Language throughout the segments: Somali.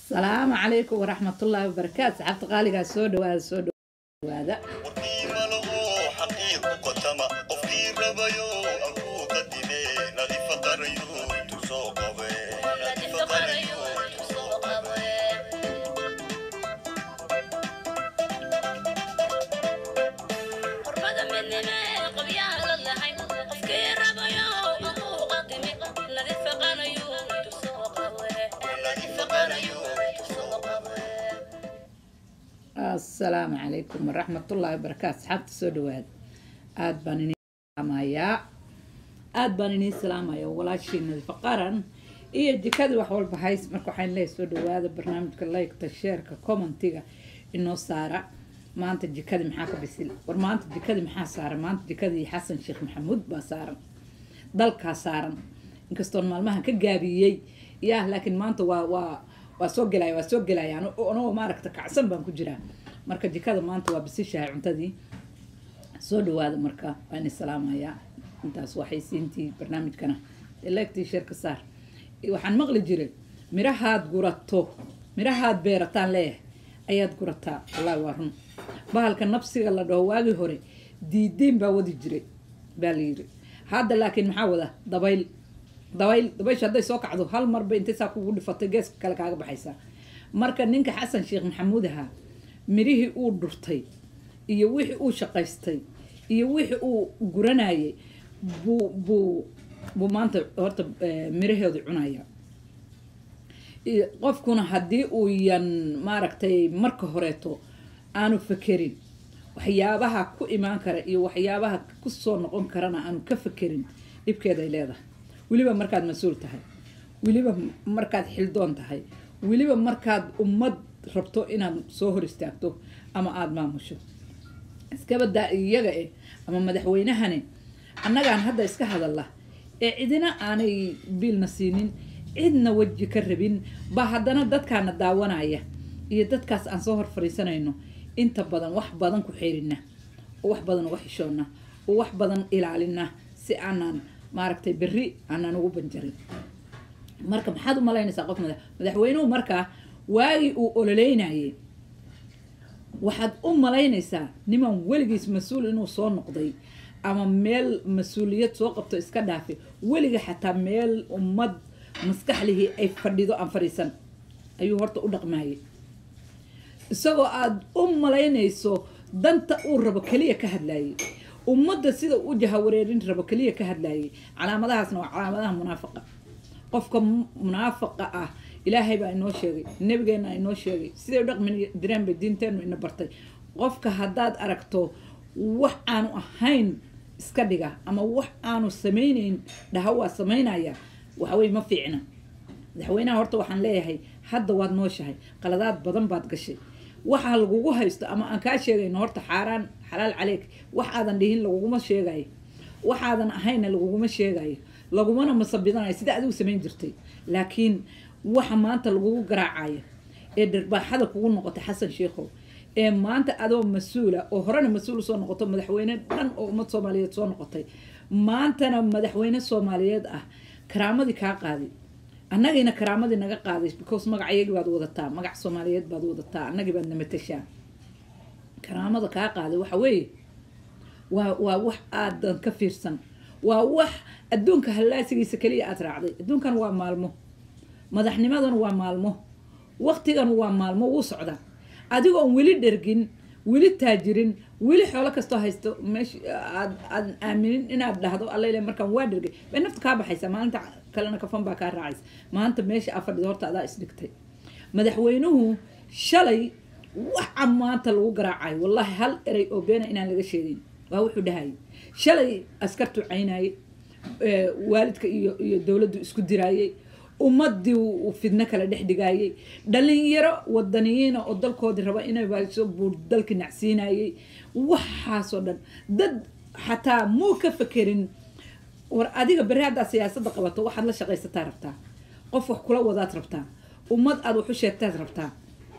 asalaamu calaykum waraxmatullaahi wabarakaatu saxaabta qaaligaa soo dhawaada soo dhawaada warkii malaho xaqiiqu qotama qofkii rabayo ankuu qadime nadifa qarayo intuu soo qabe nadifa qarayo intuu soo qabe qurbada midnime qabyaha la lahay qofkii rabayo amuu qadimi nadifa qanayo intu soo qabe nadifa qanayo intu soo qabe asalaamu calaykum waraxmatullaahi wabarakaatu saxaabta soo dhawaada aada baan inii salaamayaa aada baan inii salaamaya walaashii nadifa qaran iyo jikadii wax walba hays marka waxaan leeyahay soo dhawaada barnaamijka laykta sheerka commentiga inoo saara maanta jikadii maxaa ka bisil war maanta jikadii maxaa saaran maanta jikadii xasan sheekh maxamuud baa saaran dalkaa saaran inkastoon maalmahan ka gaabiyey yah laakiin maanta waa waa waa soo gelaya waa soo gelaya anagoo maaragta kacsan baan ku jiraa marka jikada maanta waa bisishahay cuntadii soo dhawaada marka waan i salaamayaa intaas waxay siintii barnaamijkana elegtii sheerka saar waxaan maqli jiray mirahaad gurato mirahaad beerataan leeyahay ayaad gurataa wallaahi waa run bahalka nafsiga la dhaho waagii hore diidiin baa wadi jiray baa la yiri hadda laakiin maxaa wada dabayl dabayl dabaysha hadday soo kacdo hal marba intay saa kugu dhifatay geeska kale kaaga baxaysaa marka ninka xasan sheekh maxamuud ahaa mirihii uu dhurtay iyo wixii uu shaqaystay iyo wixii uu guranayay buu buu buu maanta horta eh, miraheedu cunaya iyo qofkuna haddii uu yan maaragtay marka horeeto aanu fakerin waxyaabaha ku imaan kara iyo waxyaabaha kusoo noqon karana aanu ka fakerin dhibkeeday leedahay weliba markaad mas-uul tahay weliba markaad xildoon tahay weliba markaad ummad rabto inaad soo hor istaagto ama aada maamusho iskabadaa iyaga eh ama madaxweynahane annagaan hadda iska hadalla ee cidina aanay biilna siinin cidna weji ka rabin baa haddana dadkaana daawanaya iyo dadkaas aan soo hor fadhiisanayno inta badan wax badan ku xeerina oo wax badan uga xishoona oo wax badan ilaalina si aanaan maaragtay berri aanaan ugu banjarin marka maxaad u malaynaysaa qof madax madaxweynuhu markaa waagii uu ololeynayay waxaad u malaynaysaa niman weligiis mas-uul inuu soo noqday ama meel mas-uuliyad soo qabto iska dhaafi weliga xataa meel ummad maskaxlihii ay fadhido aan fadhiisan ayuu horta u dhaqmayay isagoo aada u malaynayso danta uu rabo keliya ka hadlayay ummadda sida u jahawareerin rabo keliya ka hadlayay calaamadahaasna waa calaamadaha munaafaqa qofka mu- munaafaqa ah ilaahay baa inoo sheegay nabigeena inoo sheegay siday u dhaqmi direen bay diinteenu ina bartay qofka haddaad aragto wax aanu ahayn iska dhiga ama wax aanu samaynayn dhaha waa samaynaya waxawey ma fiicna madaxweynaha horta waxaan leeyahay hadda waad nooshahay qaladaad badan baad gashay waxa lagugu haysto ama aan kaa sheegayno horta xaaraan xalaal caleyk wax aadan dhihin laguguma sheegayo waxaadan ahayna laguguma sheegayo lagumana masabidanayo sida adigu samayn jirtay laakiin waxa maanta lagugu garaacayo ee dharbaaxada kugu noqotay xasan sheikhow ee maanta adoo mas-uula oo horena mas-uul usoo noqoto madaxweyne dhan oo ummad soomaaliyeed soo noqotay maantana madaxweyne soomaaliyeed ah karaamadii kaa qaaday annagiina karaamadii naga qaaday because magacayagii baad wadataa magac soomaaliyeed baad wadataa annagii baad namatashaa karaamada kaa qaaday waxa weeye waa waa wax aadan ka fiirsan waa wax adduunka hallaasigiisa keliya aad raacday adduunkan waa maalmo madaxnimadan waa maalmo waqtigan waa maalmo wuu socdaa adigoon weli dhergin weli taajirin weli xoolo kastoo haysto meesha aad aad aaminin inaad dhahdo allele markaan waa dhergay bay nafta kaa baxaysa maalinta kalena kafan baa kaa raacaysa maanta meesha aa fadhido horta adaa isdhigtay madaxweynuhu shalay waxa maanta lagu garaacayo wallaahi hal erey oo beena inaan laga sheegin waa wuxuu dhahayay shalay askartu caynayay ee, waalidka iyo iyo dowladdu isku diraayay ummadii uu fidno kala dhex dhigaayay dhalinyaro wadaniyiina oo dalkoodii raba inay baso buu dalki nacsiinayay waxaasoo dhan dad xataa muu ka fakerin war adiga berri haddaa siyaasadda qabato waxaad la shaqaysataa rabtaa qof wax kula wadaad rabtaa ummad aad wax u sheegtaad rabtaa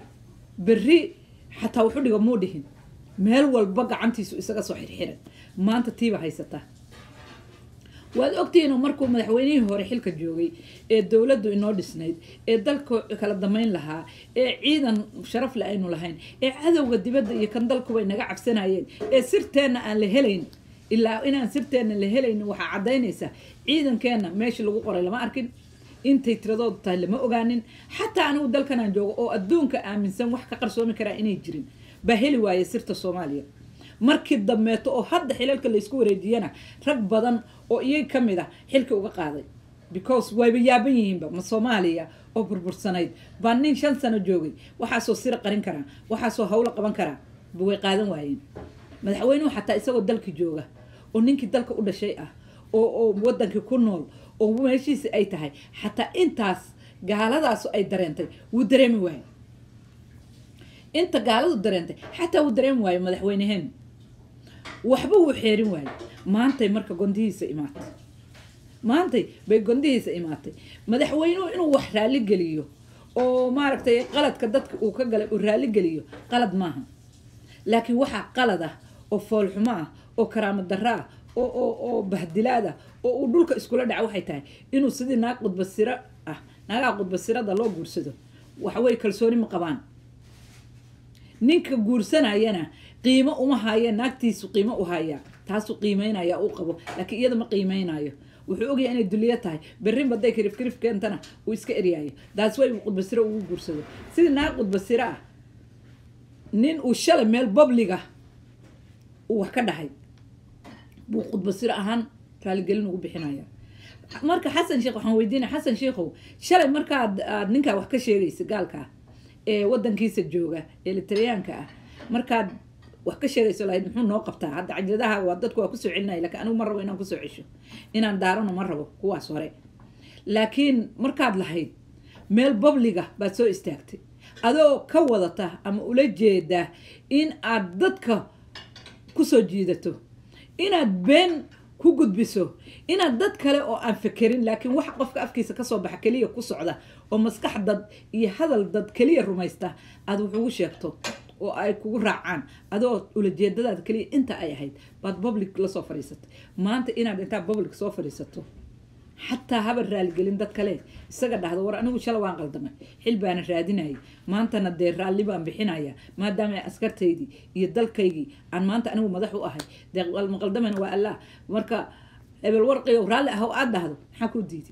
berri xataa wuxu dhiga muu dhihin meel walba gacantiisu isaga soo xirxiran maanta tiiba haysataa waad ogtihiin markuu madaxweynihii hore xilka joogay ee dowladdu inoo dhisnayd ee dalka kala damayn lahaa ee ciidan sharaf le aynu lahayn ee cadowga dibadda iyo kan dalkuba inaga cabsanayeen ee sirteenna aan la helayn ilaa inaan sirteenna la helayn waxaa caddaynaysa ciidankeenna meeshii lagu qoray lama arkin intay tiradoodu tahay lama ogaanin xataa anigu dalkanaan joogo oo adduunka aaminsan wax ka qarsoomi karaa inay jirin baa heli waaya sirta soomaaliya markii dambeeto oo hadda xilalka laysku wareejiyana rag badan oo iyaga ka mid ah xilka uga qaaday because wayba yaaban yihiinba ma soomaaliya oo burbursanayd baa nin shan sano joogay waxaasoo sira qarin karaa waxaasoo hawlo qaban karaa ba way qaadan waayeen madaxweynuhu xataa isagoo dalka jooga oo ninkii dalka u dhashay ah oo oo wadankii ku nool oo meeshiisi ay tahay xataa intaas gaaladaasu ay dareentay wuu dareemi waayo inta gaaladu dareentay xataa wuu dareemi waayo madaxweyneheen waxba wuu xeerin waayo maantay marka gondihiisa imaatay maantay bay gondihiisa imaatay madaxweynuhu inuu wax raalli geliyo oo maaragtay qaladka dadka uu ka galay uu raalli geliyo qalad maaha laakiin waxaa qalad ah oo foolxumo ah oo karaamo darro ah oo oo oo bahdilaad ah oo uu dhulka iskula dhaca waxay tahay inuu sidii naag qudbasiro ah naagaha qudbasirada loo guursado waxawey kalsooni ma qabaan ninka guursanayana qiimo uma haya naagtiisu qiimo u haya taasuu qiimeynaya uu qabo laakiin iyada ma qiimeynayo wuxuu ogyahay inay duliyo tahay berrin baday karif karif keentana uu iska eryaayo daas way qudbasiro ugu guursado sidii naag qudbasiro ah nin uu shalay meel babliga uu wax ka dhahay buu qudbasiro ahaan raaligelin ugu bixinaya marka xasan sheekh waxaan weydiinaya xasan sheekhow shalay markaad aad ninkaa wax ka sheegaysa gaalka ee wadankiisa jooga ee litaryaanka ah markaad wax ka sheegayso lahayd muxuu noo qabtaa hadda cajladaha waa dadku waa kusoo celinaya lakiin anigu ma rabo inaan kusoo cesho inaan daarano ma rabo kuwaas hore laakiin markaad lahayd meel babliga baad soo istaagtay adoo ka wadata ama ula jeeda in aad dadka kusoo jiidato inaad been ku gudbiso inaad dad kale oo aan fekerin laakiin wax qofka afkiisa kasoo baxa keliya ku socda oo maskax dad iyo hadal dad keliya rumaysta aad wuxugu sheegto oo ay kugu raacaan adoo ulajeedadaada keliya inta ay ahayd baad public lasoo fadhiisatay maanta inaad intaa public soo fadhiisato xataa haba raaligelin dad kale isaga dhahdo war anigu shala waan qaldamay xil baana raadinayay maantana dee raalli baan bixinaya maadaama askartaydii iyo dalkaygii aan maanta anigu madax u ahay dee maqaldamana waa allah marka hebel warqiyo raalli ahow aad dhahdo maxaa kuu diiday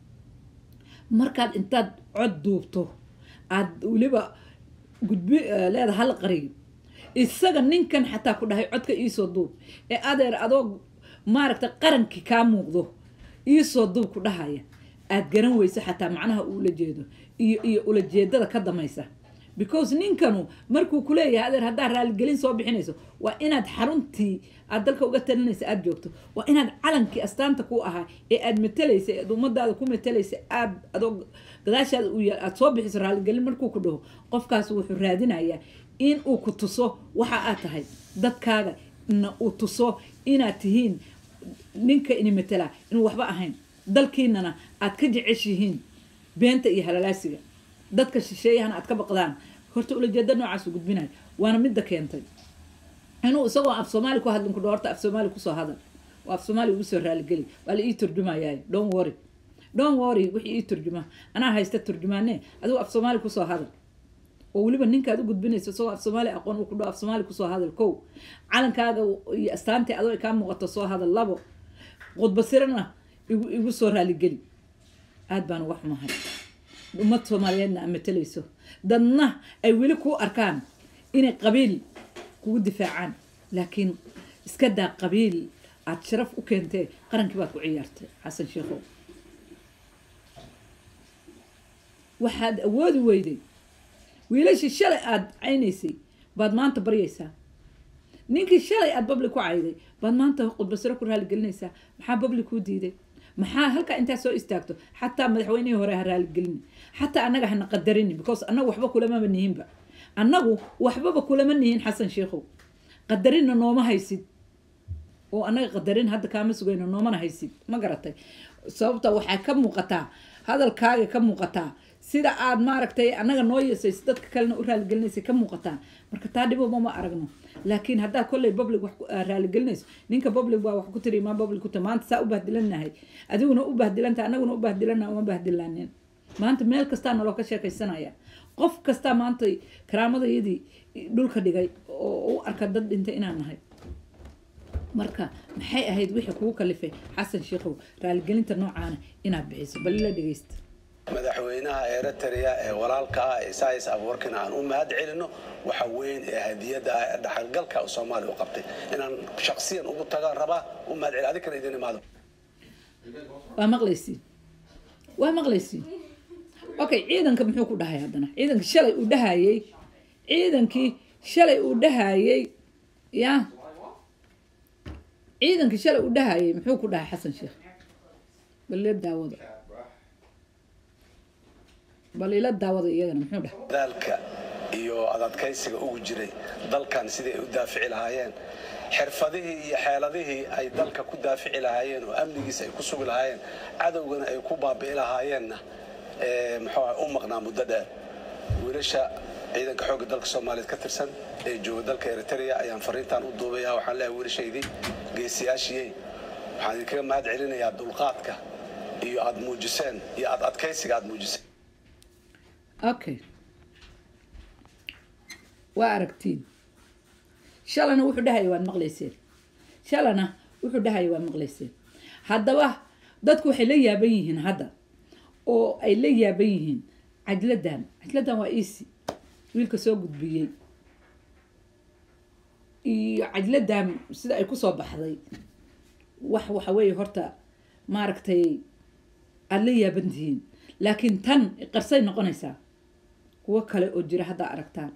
markaad intaad cod duubto aad weliba gudbi leeda hal qariyo isaga ninkan xataa ku dhahay codka iisoo duub ee adeer adoo maaragta qarankii kaa muuqdo iisoo duub ku dhahaya aad garan weyso xataa macnaha uula jeedo iyo iyo ulajeedada ka damaysa because ninkanu markuu kuleeyahay adeer haddaad raaligelin soo bixinayso waa inaad xaruntii aad dalka uga talinaysa aada joogto waa inaad calankii astaanta ku ahaa ee aad matalaysa ead ummadaada ku matalaysa aad adoo gadaashaada u yaal aad soo bixiso raaligelin markuu ku dhaho qofkaas wuxuu raadinayaa in uu ku tuso waxa aad tahay dadkaaga na uu tuso inaad tihiin ninka ini matala inuu waxba ahayn dalkiinana aad ka jeceshihiin beenta iyo halalaasiga dadka shisheeyahana aad ka baqdaan horta ulajeeda noocaasu gudbinayo waana midda keentay inuu isagoo af soomaali ku hadlin ku dho horta af soomaali kusoo hadal oo af soomaali ugu soo raaligeli waa la ii turjumayaay don't worry don't worry wixii ii turjuma anaa haysta turjumaane adigu af soomaali kusoo hadal oo weliba ninkaad u gudbinayso isagoo af soomaali aqoon uu ku dhaho af soomaali kusoo hadal kow calankaaga iyo astaantii adoo kaa muuqato soo hadal labo qudbasirana igu igu soo raaligeli aada baan uga xumahay ummad soomaaliyeedna aad matalayso dadna ay weli kuu arkaan inay qabiil kugu difaacaan laakiin iska daa qabiil aada sharaf u keentee qarankii baad ku ciyaartay xasan sheekhow waxaad awoodi weyday wiilashii shalay aada caynaysay baad maanta baryaysaa ninkii shalay aada babli ku cayday baad maanta qudbasiro ku raaligelinaysaa maxaa babli kuu diiday maxaa halkaa intaa soo istaagto xataa madaxweynihii hore ha raaligelini xataa annaga hana qadarini because annagu waxba kulamaba nihinba annagu waxbaba kulama nihin xasan sheekhow qadarinna nooma haysid oo annaga qadarin hadda kaama sugayno noomana haysid ma garatay sababta waxaa ka muuqataa hadalkaaga ka muuqataa sida aad maaragtay annaga noo yeesayso dadka kalena u raaligelinaysa ka muuqataa marka taa dhiboma ma aragno laakiin haddaad kolley public wax ku- aa raaligelinayso ninka public baa wax ku tiri maa public ku ta maanta saa u bahdilanahay adiguna u bahdilanta annaguna u bahdilana uma bahdilaanin maanta meel kastaa naloo ka sheekaysanaya qof kastaa maanta karaamadayadii dhulka dhigay oo u arka dad dhintay inaan nahay marka maxay ahayd wixii kugu kalifay xasan sheikhow raaligelinta noocaana inaad bixiso bal ila dhegeysta madaxweynaha eritrea ee walaalka ah ee sais abuurkina aan u mahad celino waxa weyn ee hadiyada ah ee dhaxalgalka soomaaliya u qabtay inaan shaksiyan ugu tagaan rabaa u mahad celi adinkana idin imaado waa maqlaysiin waa maqlaysiin okay ciidanka muxuu ku dhahay haddana ciidanka shalay uu dhahayey ciidankii shalay uu dhahayey ya ciidankii shalay uu dhahayey muxuu ku dhahay xasan sheekh bal ila daawada bal ila daawada iyagana muxuu dhahay dadaalka iyo adadkaysiga ugu jiray dalkan sidai ay u daafici lahaayeen xirfadihii iyo xeeladihii ay dalka ku daafici lahaayeen oo amnigiisa ay ku sugi lahaayeen cadowgana ay ku baabi'i lahaayeenna ee, muxuu ahay, u maqnaa muddo dheer wiilasha ciidanka xoogga dalka soomaaliyeed ka tirsan ee jooga dalka eritrea ayaan fariintan u duubaya waxaan leeyahay wiilashaydii geesiyaashiyey waxaan idinkaga mahad celinayaa dulqaadka iyo aad muujiseen iyo aad adkaysiga aad muujiseen okay waa aragtiin shalana wuxuu dhahaya waad maqlayseen shalana wuxuu dhahaya waad maqlayseen haddaba dadku waxay la yaaban yihiin hadda oo ay la yaaban yihiin cajladan cajladan waa easy wiilka soo gudbiyey iyo cajladan sida ay kusoo baxday wax waxa weeye horta maaragtay aada la yaaban tihiin laakiin tan qarsay noqonaysaa kuwo kale oo jira haddaa aragtaan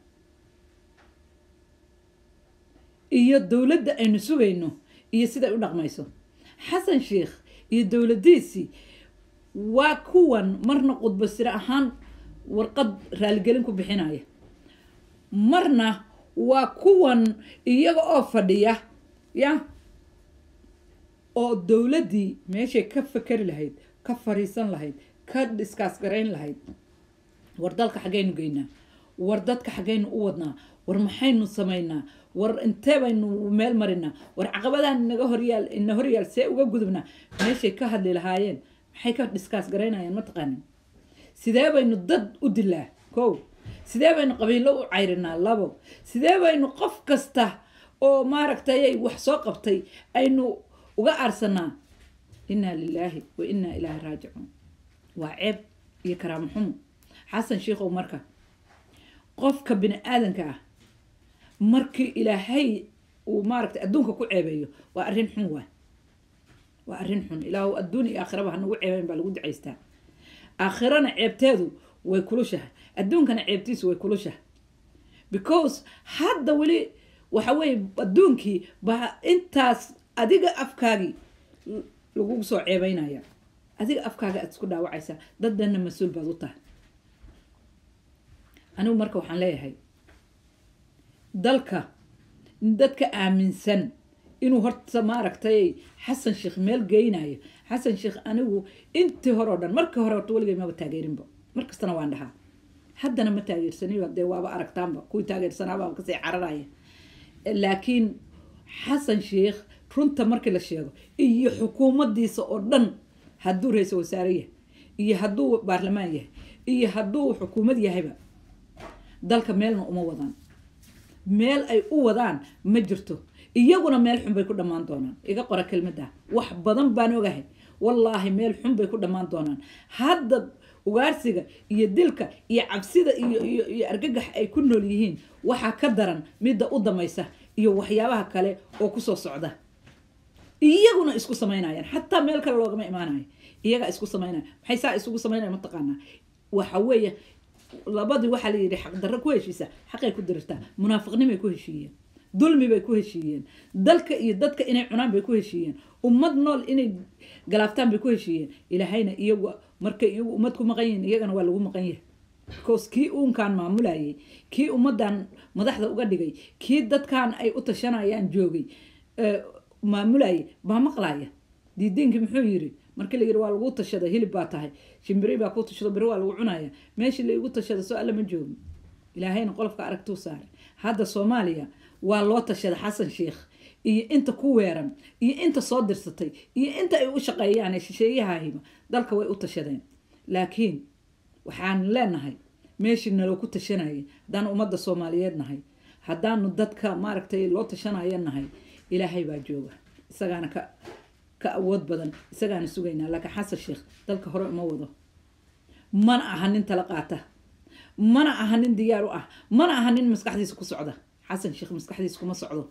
iyo dowladda aynu sugayno iyo siday u dhaqmayso xasan sheikh iyo dowladdiisii waa kuwan marna qudbo sire ahaan warqad raaligelin ku bixinaya marna waa kuwan iyaga oo fadhiya ya oo dowladdii meeshay ka fakeri lahayd ka fariisan lahayd ka dhiskaas garayn lahayd war dalka xaggaynu geynaa war dadka xaggaynu u wadnaa war maxaynu samaynaa war intee baynu meel marinaa war caqabadahan inaga horyaal ina horyaal see uga gudubnaa meeshay ka hadli lahaayeen maxay ka dhiskaas garaynayaan mataqaanin sidee baynu dad u dilaa kow sidee baynu qabiilo u cayrinaa labo sidee baynu qof kasta oo maaragtay wax soo qabtay aynu uga aarsanaa inaa lilaahi wa inaa ilaahi raajicuun waa ceeb iyo karaamo xumo xasan sheikhow marka qofka bini aadanka ah markii ilaahay uu maaragtay adduunka ku ceebeeyo waa arrin xun waay waa arrin xun ilaahu adduun iyo aakhiraba hanagu ceebeyn baa lagu ducaystaa aakhirana ceebteedu way kulushahay adduunkana ceebtiisu way kulushahay because hadda weli waxa weeye adduunkii baa intaas adiga afkaagii lagugu soo ceebeynaya adiga afkaaga aad isku dhaawacaysaa daddanna mas-uul baad u tahay anigu marka waxaan leeyahay dalka dadka aaminsan inuu horta maaragtay xasan sheekh meel geynayo xasan sheekh anigu intii hore oo dhan markii hore horta weligay maba taageerinba mar kastana waan dhahaa haddana ma taageersaniyo dee waaba aragtaanba kuwii taageersanaabaa kasii cararaya laakiin xasan sheekh runta markii la sheego iyo xukuumaddiisa oo dhan hadduu ra-iisul wasaare yahay iyo hadduu baarlamaan yahay iyo hadduu xukuumad yahayba dalka meelna uma wadaan meel ay u wadaan ma jirto iyaguna meel xun bay ku dhammaan doonaan iga qora kelmadda wax badan baan ogahay wallaahi meel xun bay ku dhammaan doonaan hadda ugaarsiga iyo dilka iyo cabsida iyo iyo iyo argagax ay ku nool yihiin waxaa ka daran midda u damaysa iyo waxyaabaha kale oo kusoo socda iyaguna isku samaynayaan xataa meel kale loogama imaanayo iyagaa isku samaynaya maxay saa isugu samaynaya mataqaanaa waxa weeye labadii waxaa la yidhi xaqdarro ku heshiisa xaqay ku dirirtaa munaafiqnimay ku heshiiyeen dulmi bay ku heshiiyeen dalka iyo dadka inay cunaan bay ku heshiiyeen ummad nool inay galaaftaan bay ku heshiiyeen ilaahayna iyagu markay iyagu ummad ku maqan yihiin iyagana waa lagu maqan yahay because kii uunkaan maamulayay kii ummaddan madaxda uga dhigay kii dadkan ay u tashanayaan joogay maamulayay baa maqlaya diidiinkii muxuu yiri markii la yiri waa lagu tashada hilib baa tahay shimbiri baa ku tashado beri waa lagu cunaya meeshii laigu tashada soo alla ma joogo ilaahayna qolofka aragtuu saaray hadda soomaaliya waa loo tashada xasan sheikh iyo inta ku weeran iyo inta soo dirsatay iyo inta ay u shaqeeyaan ee shisheeyahahiba dalka way u tashadeen laakiin waxaan leenahay meeshii naloo ku tashanayay haddaan ummadda soomaaliyeed nahay haddaanu dadka maaragtay loo tashanaya nahay ilaahay baa jooga isagaana ka ka awood badan isagaana sugaynaa laakiin xasan sheekh dalka hore uma wado mana aha nin tala qaata mana aha nin diyaar u ah mana aha nin maskaxdiisa ku socda xasan sheekh maskaxdiisa kuma socdo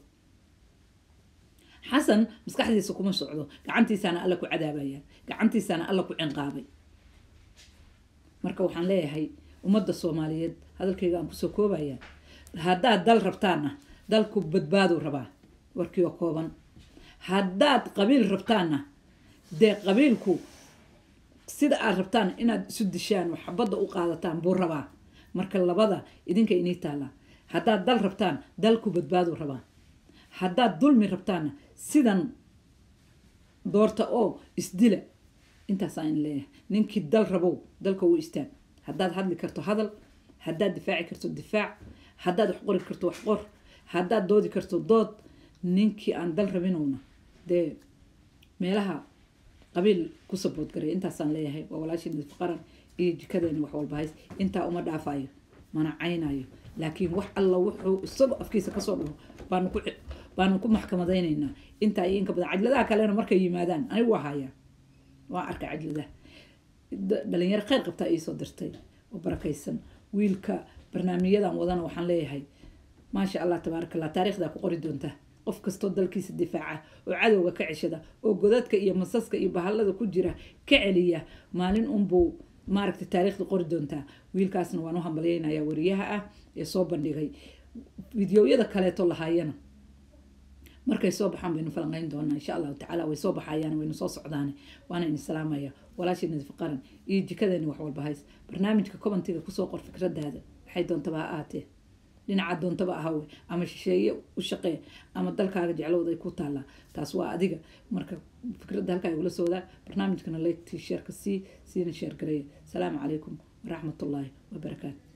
xasan maskaxdiisa kuma socdo gacantiisaana alla ku cadaabaya gacantiisaana alla ku cinqaabay marka waxaan leeyahay ummadda soomaaliyeed hadalkayga aan kusoo koobaya haddaad dal rabtaanna dalku badbaaduu rabaa warkii oo kooban haddaad qabiil rabtaanna dee qabiilku sida aad rabtaan inaad isu dishaan oo xabadda u qaadataan buu rabaa marka labada idinka inii taallaa haddaad dal rabtaan dalku badbaaduu rabaa haddaad dulmi rabtaanna sidan doorta oo isdila intaasaan in leeyahay ninkii dal rabow dalka uu istaag haddaad hadli karto hadal haddaad difaaci karto difaac haddaad wax qori karto wax qor haddaad doodi karto dood ninkii aan dal rabinowna dee meelaha qabiil ku sabood garay intaasaan leeyahay waa walaashii nadiif qaran iyo jikadeena wax walba hays intaa uma dhaafayo mana caynayo laakiin wax alla wuxuu isagoo afkiisa kasoo dhaho baanu ku baanu ku maxkamadaynaynaa intaa iyo inka badan cajladaha kalena markay yimaadaan anigu waa hayaa waa arka cajladaha dhalinyaro kheyr qabtaa iisoo dirtay oo barakaysan wiilka barnaamijyadan wadana waxaan leeyahay maasha allah tabaaraka allah taariikhdaa ku qori doontaa qof kastoo dalkiisa difaaca oo cadowga ka ceshada oo godadka iyo masaska iyo bahallada ku jira ka celiya maalin unbuu maaragtay taariikhda qori doontaa wiilkaasna waan u hambalyeynayaa wariyaha ah ee soo bandhigay fideoyada kaleeto lahaayana markay soo baxaan baynu falanqeyn doonaa insha allahu tacaala way soo baxayaan waynu soo socdaane waana idin salaamaya walaashii nadiif qaran iyo jikadeeni wax walba hays barnaamijka kobantiga kusoo qor fikradaada waxay doontaba ha ahaatee dhinaca doontaba ahawe ama shisheeye u shaqee ama dalkaaga jeclowda ay ku taallaa taas waa adiga marka fikradda halkaa igula soodaa barnaamijkana leegtii sheerka sii siina sheer gareeya asalaamu calaykum waraxmatullaahi wabarakaatu